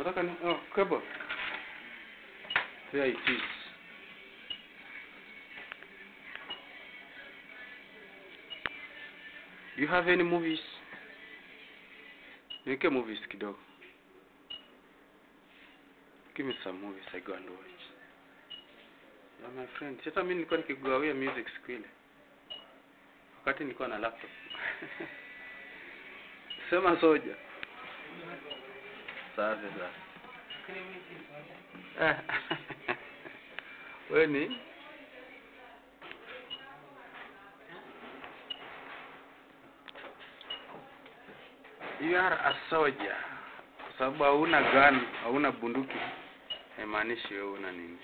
unataka ni oh, cable there it is you have any movies niweke movies kidogo give me some movies i go and watch yeah, my friend hata mimi nilikuwa nikigawia music siku ile wakati nilikuwa na laptop sema soja safi safi Eh. we ni you are a soldier kwa sababu hauna gun hauna bunduki haimaanishi wewe una nini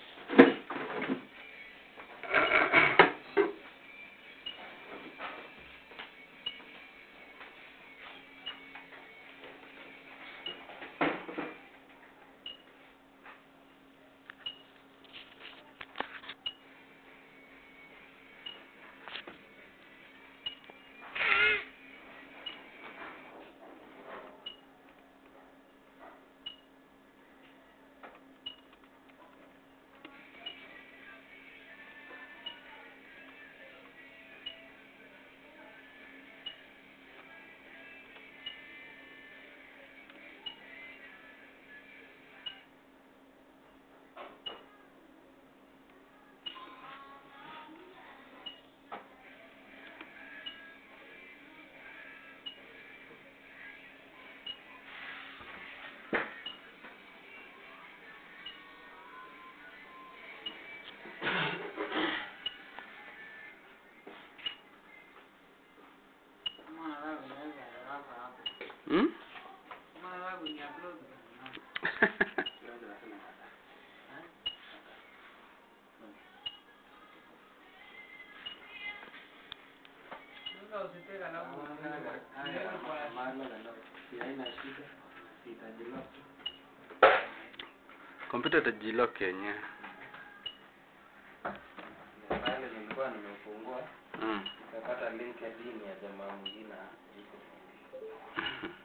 hmm? kompyuta itajilock yenyewe Pale nilikuwa nimefungua mm. nikapata link ya dini ya jamaa mwingine iko.